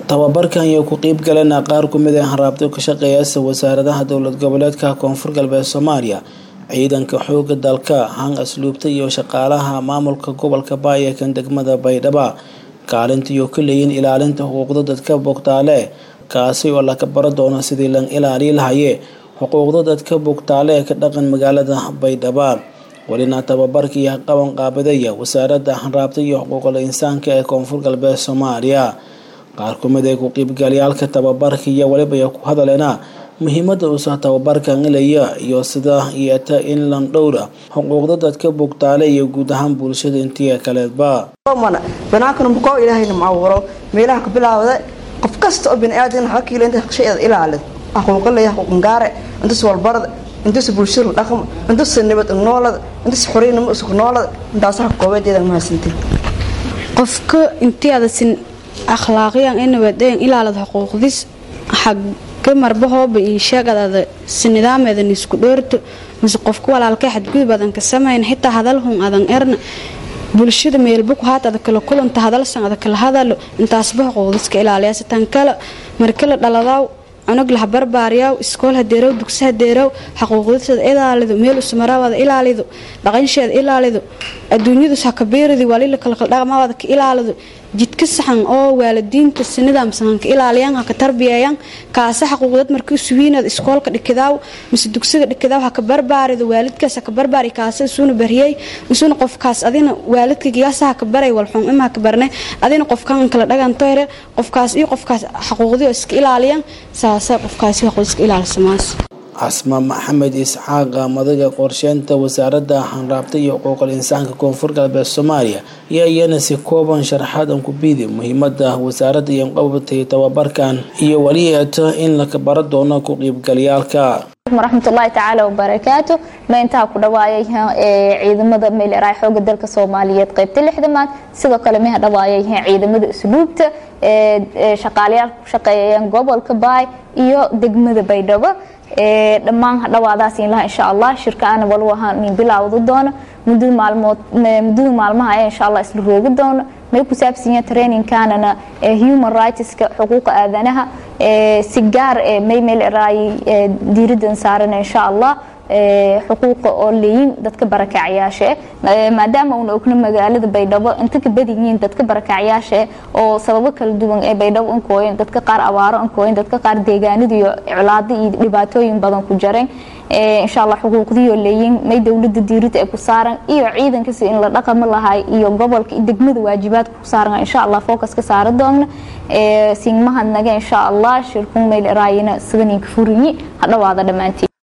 tababarkan iyo ku qeyb galana qaar kumid ah haraabto ka shaqeeyasa wasaaradaha dowlad goboleedka koonfur galbeed soomaaliya ciidanka xooga dalka han asluubta iyo shaqaalaha maamulka gobolka baayakan degmada baydhaba kaalintiiyo ka leeyiin ilaalinta xuquuqda dadka bogtaale kaasi oo laga baro doono sidii lan ilaali lahaye xuquuqda dadka bogtaale ee ka dhaqan magaalada baydhaba welina tababarkii qaban qaabadaya wasaaradda hanraabta iyo xuquuqul insaanka ee koonfur galbeed soomaaliya qaar kumid ee ku qiibgalyaalka tababarka iyo weliba ay ku hadaleena muhiimada uusa tababarkan ilaya iyo sida yeeta in lan dhowra xuquuqda dadka bogtaale iyo guud ahaan bulshada intii kaleedba banaankana muqoo ilaahayna macawuro meelaha ka bilaawda qof kasta oo biniaadan xakiila inta shayada ilaalid aquuqa leeyahay xuquuqangaare intas walbarada intas bulshada dhaqmo intas nabad noolada intas xoriynimo isku noolada intaasaha koobeedeeda mahadsantiin qofka intiadasin akhlaaqiyan inabaden ilaalad xuquuqdis xagga marbahooba iyo sheegadaada si nidaameedan isku dhoorto mase qofka walaalkay xadgudub adan ka samayn xitaa hadalhun adan erna bulshada meelbuku haat ada kala kulanta hadalsan ada kala hadalo intaasba xuquuqdiska ilaaliyaas tan kale markala dhaladaaw cunug laha barbaariyaw iskool hadeerow dugsi hadeerow xaquuqdiseeda ilaalido meel usmaraawada ilaalido dhaqansheeda ilaalido adduunyadus ha kabiiridi walila kalkaldhaqmaawada ka ilaalido jidka saxan oo waalidiinta si nidaamsan ka ilaaliyaan ha ka tarbiyeeyaan kaasa xaquuqdad markii suwiinad iskoolka dhikidaaw mise dugsiga dhikidaaw ha ka barbaarido waalidkaas ha ka barbaari kaasa isuuna bariyey isuna qofkaas adina waalidka giyaasa ha ka baray walxun ima ha ka barnay adina qofkan kala dhagantoyre qofkaas iyo qofkaas xaquuqdiyo iska ilaaliyaan saasa qofkaasi xaquuq iska ilaalisamaas casma maxamed isxaaqa madaga qorsheynta wasaaradda hanraabta iyo xuquuqul insaanka koonfur galbeed soomaaliya ayaa iyana si kooban sharaxaad aan ku biidi muhiimada wasaaradda iyo qabatay tababarkan iyo weli eeto in laka baro doono ku qiibgalyaalka waraxmatullaahi tacaala wabarakaatu ma intaa ku dhawaayay ciidamada meeleraay xooga dalka soomaaliyeed qaybta lixdamaad sidoo kale meha dhawaayay ciidamada usluubta shaqaalayaal ku shaqeeyayaan gobolka baay iyo degmada baydhabo dhammaan dhawaadaas inlaha insha allah shirkaana walu ahaan nin bilaawda doono mudada maalmood muddada maalmaha ayaa insha allah isla roogi doono may ku saabsanya trainingkanana human rightska xuquuqa aadanaha si gaar may meel eraayay diiradan saarana insha allah xuquuqa oo leeyin dadka barakacyaasha maadaama uuna ogno magaalada baydhabo inta ka badan yihiin dadka barakacyaasha oo sababo kala duwan ee baydhabo ankooyen dadka qaar abaaro ankooyen dadka qaar deegaanada iyo colaado iyo dhibaatooyin badan ku jareen insha allah xuquuqdiioo leeyiin may dowlada diirida ee ku saaran iyo ciidankasi in la dhaqamo lahay iyo gobolka iyo degmada waajibaadka ku saaran insha allah focus ka saara doogna siingmahadnaga insha allah shirkun meel eraayina sidaninka furinyi hadhawaada dhammaantiin